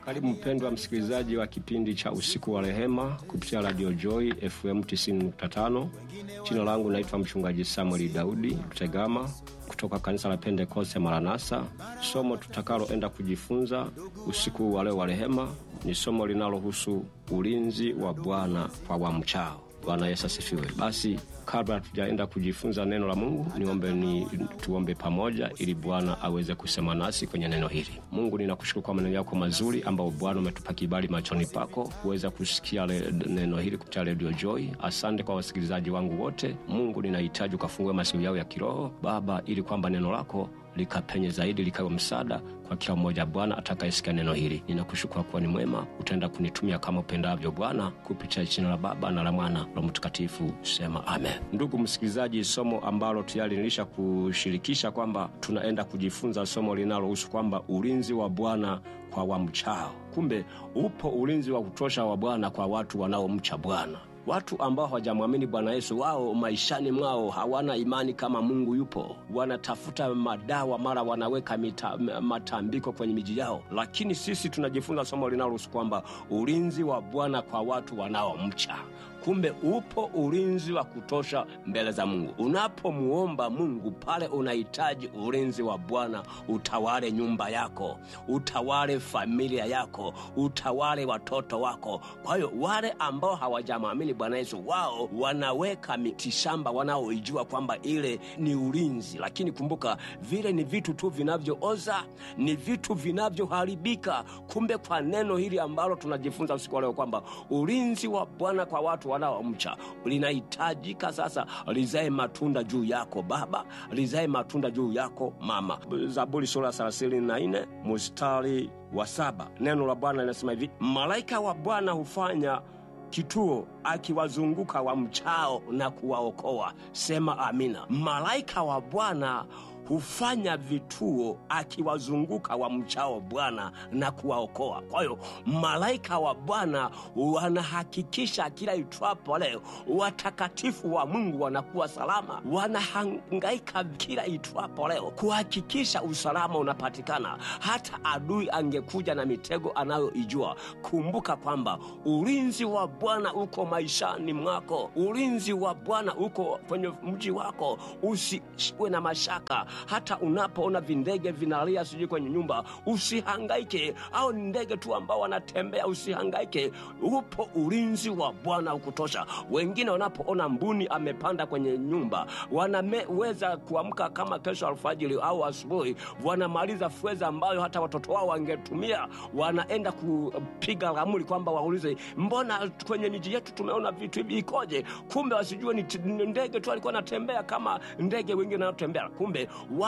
Karibu mpendwa msikilizaji wa kipindi cha usiku wa rehema kupitia Radio Joy FM 90.5. Jina langu naitwa mchungaji Samuel Daudi Rutegama kutoka kanisa la Pentekoste Maranatha. Somo tutakaloenda kujifunza usiku wa leo wa rehema ni somo linalohusu ulinzi wa Bwana kwa wamchao. Bwana Yesu asifiwe. Basi kabla tujaenda kujifunza neno la Mungu, niombe ni tuombe pamoja ili Bwana aweze kusema nasi kwenye neno hili. Mungu, ninakushukuru kwa maneno yako mazuri ambayo Bwana umetupa kibali machoni pako kuweza kusikia le, neno hili kupitia Radio Joy. Asante kwa wasikilizaji wangu wote. Mungu, ninahitaji ukafungue masikio yao ya kiroho Baba, ili kwamba neno lako likapenye zaidi likawe msaada kwa kila mmoja Bwana atakayesikia neno hili. Ninakushukuru kuwa ni mwema, utaenda kunitumia kama upendavyo Bwana, kupitia jina la Baba na la Mwana la Mtakatifu. Sema amen. Ndugu msikilizaji, somo ambalo tayari nilisha kushirikisha kwamba tunaenda kujifunza somo linalohusu kwamba ulinzi wa Bwana kwa wamchao. Kumbe upo ulinzi wa kutosha wa Bwana kwa watu wanaomcha Bwana. Watu ambao hawajamwamini Bwana Yesu, wao maishani mwao hawana imani kama Mungu yupo. Wanatafuta madawa, mara wanaweka mita, matambiko kwenye miji yao. Lakini sisi tunajifunza somo linalohusu kwamba ulinzi wa Bwana kwa watu wanaomcha. Kumbe upo ulinzi wa kutosha mbele za Mungu. Unapomuomba Mungu pale, unahitaji ulinzi wa Bwana utawale nyumba yako, utawale familia yako, utawale watoto wako. Kwa hiyo wale ambao hawajamwamini Bwana Yesu, wao wanaweka mitishamba wanaoijua kwamba ile ni ulinzi, lakini kumbuka, vile ni vitu tu vinavyooza, ni vitu vinavyoharibika. Kumbe kwa neno hili ambalo tunajifunza usiku wa leo kwamba ulinzi wa Bwana kwa watu wanaomcha linahitajika sasa lizae matunda juu yako baba, lizae matunda juu yako mama. Zaburi sura ya thelathini na nne mustari wa saba neno la Bwana linasema hivi: malaika wa Bwana hufanya kituo akiwazunguka wamchao na kuwaokoa. Sema amina. Malaika wa Bwana hufanya vituo akiwazunguka wamchao Bwana na kuwaokoa. Kwa hiyo malaika wa Bwana wanahakikisha kila itwapo leo watakatifu wa Mungu wanakuwa salama, wanahangaika kila itwapo leo kuhakikisha usalama unapatikana. Hata adui angekuja na mitego anayoijua, kumbuka kwamba ulinzi wa Bwana uko maishani mwako, ulinzi wa Bwana uko kwenye mji wako. Usiwe na mashaka hata unapoona vindege vinalia sijui kwenye nyumba, usihangaike. Au ni ndege tu ambao wanatembea, usihangaike. Upo ulinzi wa Bwana ukutosha. Wengine wanapoona mbuni amepanda kwenye nyumba, wanaweza kuamka kama kesho alfajiri au asubuhi, wanamaliza fedha ambayo hata watoto wao wangetumia, wanaenda kupiga ramli kwamba waulize, mbona kwenye miji yetu tumeona vitu hivi ikoje? Kumbe wasijue ni ndege tu alikuwa anatembea kama ndege wengine wanaotembea. Kumbe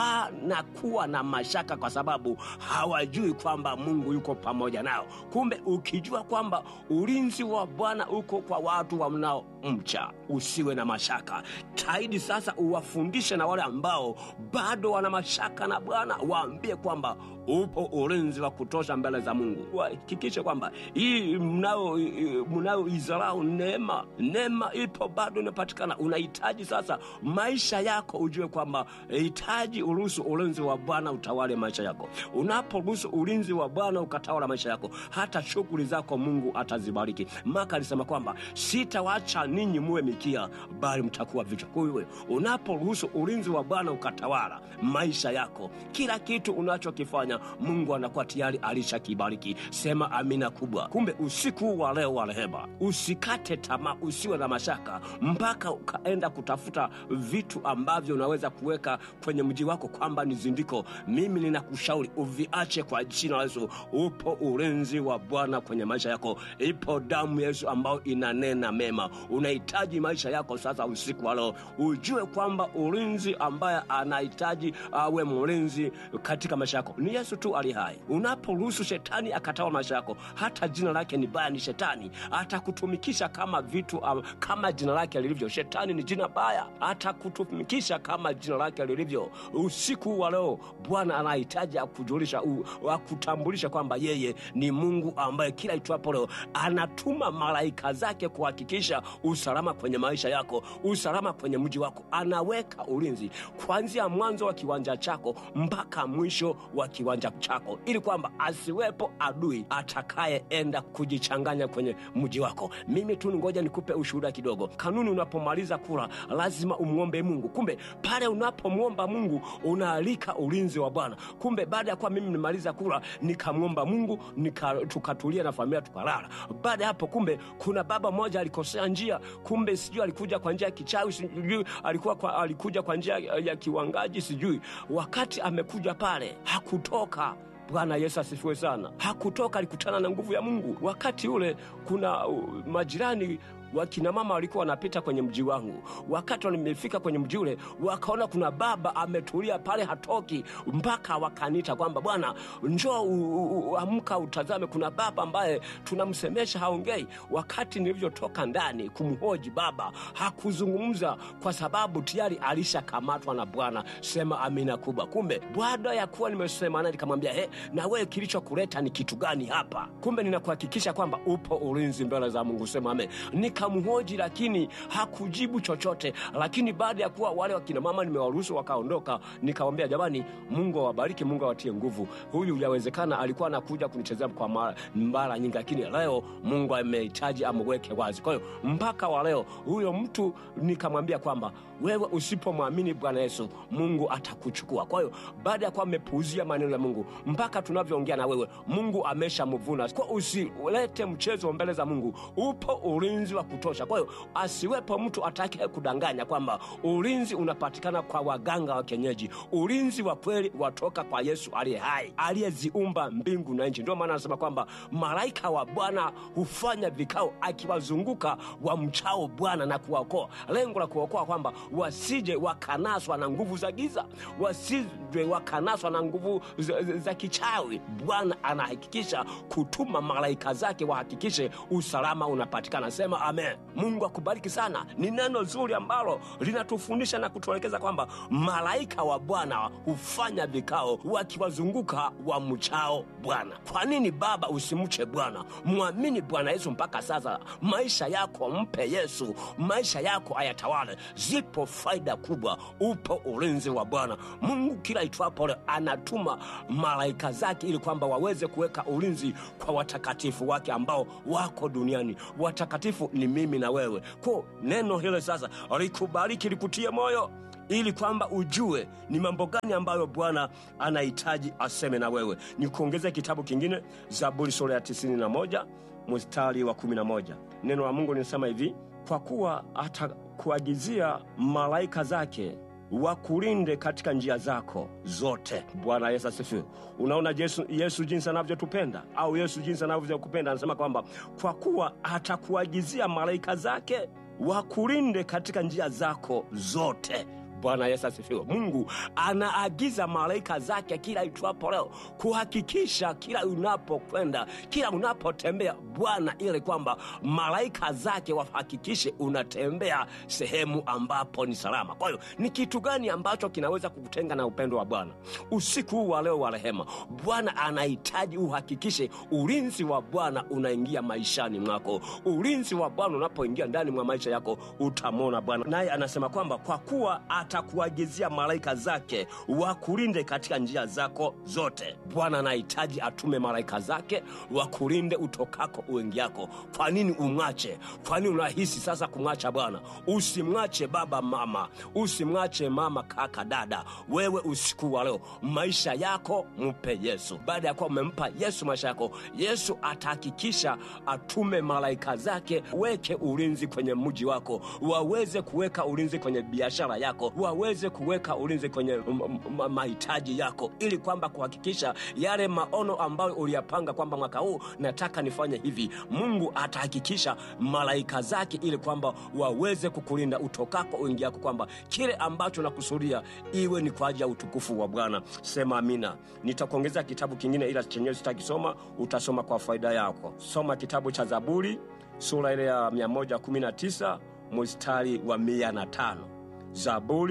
wanakuwa na mashaka kwa sababu hawajui kwamba Mungu yuko pamoja nao. Kumbe ukijua kwamba ulinzi wa Bwana uko kwa watu wanaomcha, usiwe na mashaka. Taidi sasa uwafundishe na wale ambao bado wana mashaka na Bwana, waambie kwamba upo ulinzi wa kutosha mbele za Mungu. Wahakikishe kwamba hii mnao mnayoizarau neema, neema ipo bado inapatikana. Unahitaji sasa maisha yako ujue kwamba hitaji uruhusu ulinzi wa Bwana utawale maisha yako. Unaporuhusu ulinzi wa Bwana ukatawala maisha yako, hata shughuli zako Mungu atazibariki. Maka alisema kwamba sitawacha ninyi muwe mikia, bali mtakuwa vichwa. Kwa hiyo unaporuhusu ulinzi wa Bwana ukatawala maisha yako, kila kitu unachokifanya Mungu anakuwa tayari alishakibariki. Sema amina kubwa. Kumbe usiku wa leo wa rehema, usikate tamaa, usiwe na mashaka mpaka ukaenda kutafuta vitu ambavyo unaweza kuweka kwenye mji wako kwamba ni zindiko. Mimi ninakushauri uviache kwa jina la Yesu. Upo ulinzi wa Bwana kwenye maisha yako, ipo damu ya Yesu ambayo inanena mema. Unahitaji maisha yako sasa, usiku wa leo ujue kwamba ulinzi ambaye anahitaji awe mlinzi katika maisha yako ni Yesu tu ali hai. Unaporuhusu shetani akatawa maisha yako, hata jina lake ni baya, ni shetani atakutumikisha kama vitu um, kama jina lake lilivyo. Shetani ni jina baya, atakutumikisha kama jina lake lilivyo. usiku wa leo bwana anahitaji akujulisha u- akutambulisha kwamba yeye ni mungu ambaye kila itwapo leo anatuma malaika zake kuhakikisha usalama kwenye maisha yako usalama kwenye mji wako anaweka ulinzi kuanzia mwanzo wa kiwanja chako mpaka mwisho wa kiwanja chako ili kwamba asiwepo adui atakayeenda kujichanganya kwenye mji wako mimi tu ngoja nikupe ushuhuda kidogo kanuni unapomaliza kula lazima umwombe mungu kumbe pale unapomwomba mungu unaalika ulinzi wa bwana kumbe baada ya kuwa mimi nimaliza kula nikamwomba mungu nika, tukatulia na familia tukalala baada ya hapo kumbe kuna baba mmoja alikosea njia kumbe sijui alikuja kwa njia ya kichawi sijui alikuwa kwa, alikuja kwa njia ya kiwangaji sijui wakati amekuja pale hakutoka bwana yesu asifiwe sana hakutoka alikutana na nguvu ya mungu wakati ule kuna uh, majirani wakina mama walikuwa wanapita kwenye mji wangu wakati nimefika kwenye mji ule wakaona kuna baba ametulia pale hatoki mpaka wakaniita kwamba bwana njoo u- u- u- amka utazame kuna baba ambaye tunamsemesha haongei wakati nilivyotoka ndani kumhoji baba hakuzungumza kwa sababu tayari alishakamatwa na bwana sema amina kubwa kumbe baada ya kuwa nimesema naye nikamwambia he na wewe kilichokuleta ni kitu gani hapa kumbe ninakuhakikisha kwamba upo ulinzi mbele za mungu sema ame nikamhoji lakini hakujibu chochote lakini baada ya kuwa wale wakina mama nimewaruhusu wakaondoka nikawambia jamani mungu awabariki mungu awatie nguvu huyu yawezekana alikuwa anakuja kunichezea kwa mara, mara nyingi lakini leo mungu amehitaji amweke wazi kwa hiyo mpaka wa leo huyo mtu nikamwambia kwamba wewe usipomwamini bwana yesu mungu atakuchukua kwa hiyo baada ya kuwa amepuuzia maneno ya mungu mpaka tunavyoongea na wewe mungu ameshamvuna kwa usilete mchezo mbele za mungu upo ulinzi wa kutosha kwa hiyo asiwepo mtu atakaye kudanganya kwamba ulinzi unapatikana kwa waganga wa kienyeji ulinzi wa kweli watoka kwa yesu aliye hai aliyeziumba mbingu na nchi ndio maana anasema kwamba malaika wa bwana hufanya vikao akiwazunguka wamchao bwana na kuwaokoa lengo la kuokoa kwamba wasije wakanaswa na nguvu za giza wasije wakanaswa na nguvu za, za, za kichawi bwana anahakikisha kutuma malaika zake wahakikishe usalama unapatikana sema amen mungu akubariki sana ni neno zuri ambalo linatufundisha na kutuelekeza kwamba malaika wa bwana hufanya vikao wakiwazunguka wamchao bwana kwa nini baba usimche bwana mwamini bwana yesu mpaka sasa maisha yako mpe yesu maisha yako ayatawale zipo faida kubwa upo ulinzi wa bwana mungu kila itwapo leo anatuma malaika zake ili kwamba waweze kuweka ulinzi kwa watakatifu wake ambao wako duniani watakatifu ni mimi na wewe ko neno hilo sasa likubariki likutie moyo ili kwamba ujue ni mambo gani ambayo bwana anahitaji aseme na wewe ni kuongezea kitabu kingine zaburi sura ya 91 mstari wa 11 neno la mungu linasema hivi kwa kuwa atakuagizia malaika zake wakulinde katika njia zako zote bwana yesu asifiwe unaona yesu, yesu jinsi anavyotupenda au yesu jinsi anavyokupenda anasema kwamba kwa kuwa atakuagizia malaika zake wakulinde katika njia zako zote bwana yesu asifiwe mungu anaagiza malaika zake kila itwapo leo kuhakikisha kila unapokwenda kila unapotembea bwana ili kwamba malaika zake wahakikishe unatembea sehemu ambapo ni salama kwa hiyo ni kitu gani ambacho kinaweza kukutenga na upendo wa bwana usiku huu wa leo wa rehema bwana anahitaji uhakikishe ulinzi wa bwana unaingia maishani mwako ulinzi wa bwana unapoingia ndani mwa maisha yako utamwona bwana naye anasema kwamba kwa kuwa atakuagizia malaika zake wakulinde katika njia zako zote bwana anahitaji atume malaika zake wakulinde utokako uingiako kwa nini umwache kwa nini unahisi sasa kumwacha bwana usimwache baba mama usimwache mama kaka dada wewe usiku wa leo maisha yako mpe yesu baada ya kuwa umempa yesu maisha yako yesu atahakikisha atume malaika zake weke ulinzi kwenye mji wako waweze kuweka ulinzi kwenye biashara yako waweze kuweka ulinzi kwenye m- m- mahitaji yako ili kwamba kuhakikisha yale maono ambayo uliyapanga kwamba mwaka huu nataka nifanye hivi mungu atahakikisha malaika zake ili kwamba waweze kukulinda utokako uingiako kwamba kile ambacho nakusudia iwe ni kwa ajili ya utukufu wa bwana sema amina nitakuongezea kitabu kingine ila chenyewe sitakisoma utasoma kwa faida yako soma kitabu cha zaburi sura ile ya 119 mstari wa 105 zaburi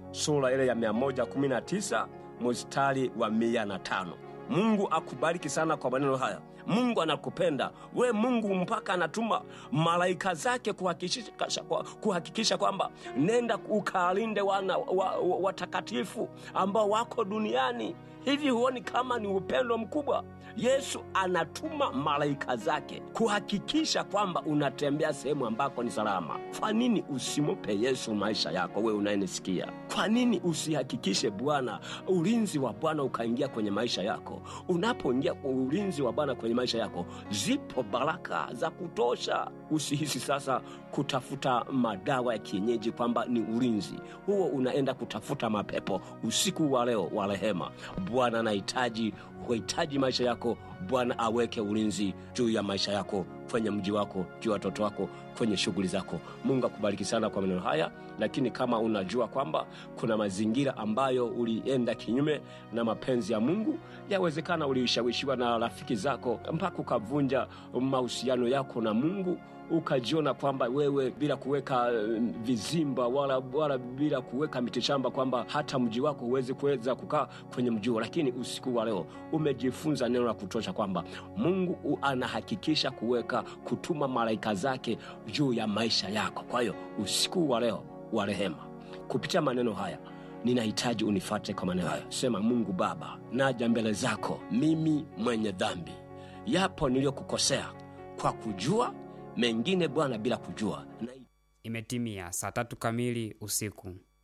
sura ile ya 119 mstari wa 105. Mungu akubariki sana kwa maneno haya. Mungu anakupenda we, Mungu mpaka anatuma malaika zake kuhakikisha, kuhakikisha kwamba nenda ukalinde wana watakatifu wa, wa ambao wako duniani. Hivi huoni kama ni upendo mkubwa? Yesu anatuma malaika zake kuhakikisha kwamba unatembea sehemu ambako ni salama. Kwa nini usimupe Yesu maisha yako? Wewe unayenisikia, kwa nini usihakikishe Bwana ulinzi wa Bwana ukaingia kwenye maisha yako? Unapoingia ulinzi wa Bwana kwenye maisha yako, zipo baraka za kutosha. Usihisi sasa kutafuta madawa ya kienyeji kwamba ni ulinzi huo, unaenda kutafuta mapepo. Usiku wa leo wa rehema, Bwana anahitaji huhitaji maisha yako. Bwana aweke ulinzi juu ya maisha yako, kwenye mji wako, juu ya watoto wako, kwenye shughuli zako. Mungu akubariki sana kwa maneno haya. Lakini kama unajua kwamba kuna mazingira ambayo ulienda kinyume na mapenzi ya Mungu, yawezekana ulishawishiwa na rafiki zako mpaka ukavunja mahusiano yako na Mungu ukajiona kwamba wewe bila kuweka vizimba wala, wala bila kuweka mitishamba kwamba hata mji wako huwezi kuweza kukaa kwenye mji huo. Lakini usiku wa leo umejifunza neno la kutosha kwamba Mungu anahakikisha kuweka kutuma malaika zake juu ya maisha yako. Kwa hiyo usiku wa leo wa rehema, kupitia maneno haya ninahitaji unifate kwa maneno hayo. Sema, Mungu Baba, naja mbele zako mimi mwenye dhambi, yapo niliyokukosea kwa kujua mengine Bwana bila kujua. Na... Imetimia saa tatu kamili usiku.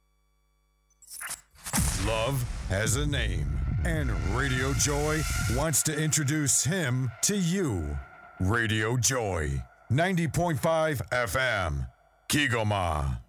Love has a name and Radio Joy wants to introduce him to you. Radio Joy 90.5 FM Kigoma.